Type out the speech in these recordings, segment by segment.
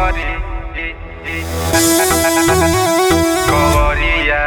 Pogori. Korea.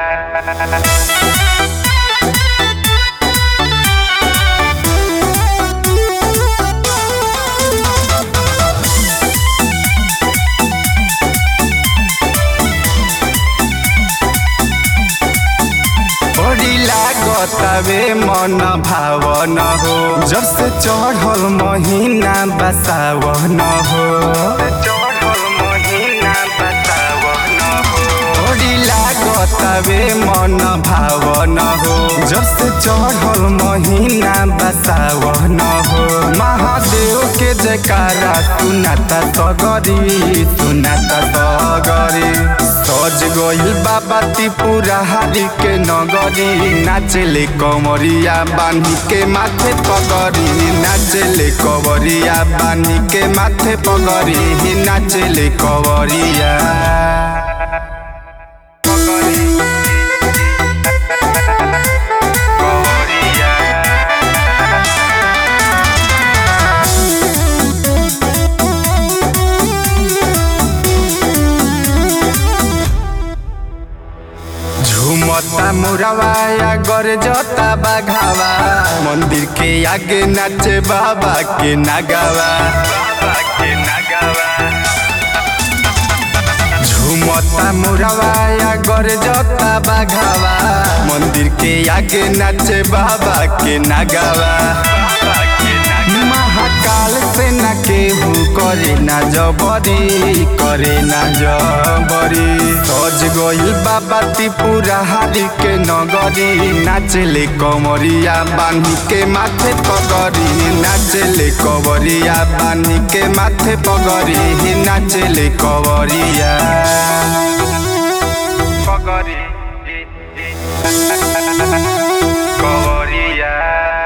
बड़ी लागतावे मन भावन हो जब से चढ़ल महीना बसावन हो चढ़ल महीना बतावन हो बड़ी लागतावे मन भावन हो जब से चढ़ल महीना बसावन हो महादेव के जयकारा सुनाता सगरी सुनाता सगरी सज गइल बाबा त्रिपुरा हारी के नगरी नाचेले कमरिया बानी के माथे पगरी नाचेले कवरिया बानी के माथे पगरी नाचेले कवरिया Pogori. Korea. झुमता मुरवाया गरजता बाघावा मंदिर के आगे नाचे बाबा के नागावा Baba के नगवा झुमता मुरवाया गरजता बाघावा मंदिर के आगे नाचे बाबा के नागावा Baba के नगवा महाकाल से न केहू करे ना जबरी करे ना जबरी सज गइल बाबा त्रिपुरा हारी के नगरी नाचेले कमरिया बानी के माथे पगरी नाचेले कवरिया बानी के माथे पगरी नाचेले कवरिया Pogori. Korea.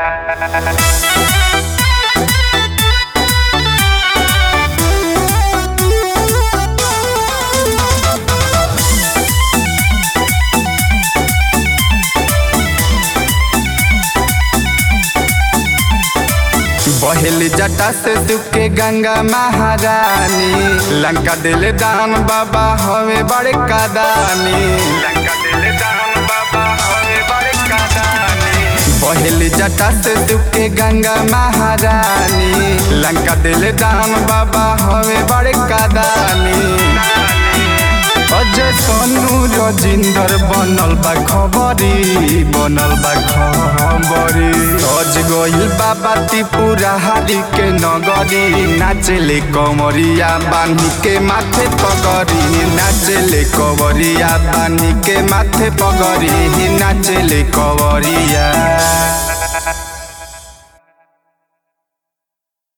बहेल जटा से दुखे गंगा महारानी लंका दिल दान बाबा हवे बड़े कादानी लंका दिल दान बाबा होए बड़े कादानी बहेल जटा से दुखे गंगा महारानी लंका दिल दान बाबा हवे बड़े कादानी अजय सोनू रजिंदर बनल बा खबरी बनल बा खबरी सज गइल बाबा त्रिपुरा हारी के नगरी नाचेले कमरिया बानी के माथे पगरी नाचेले कवरिया बानी के माथे पगरी नाचेले कवरिया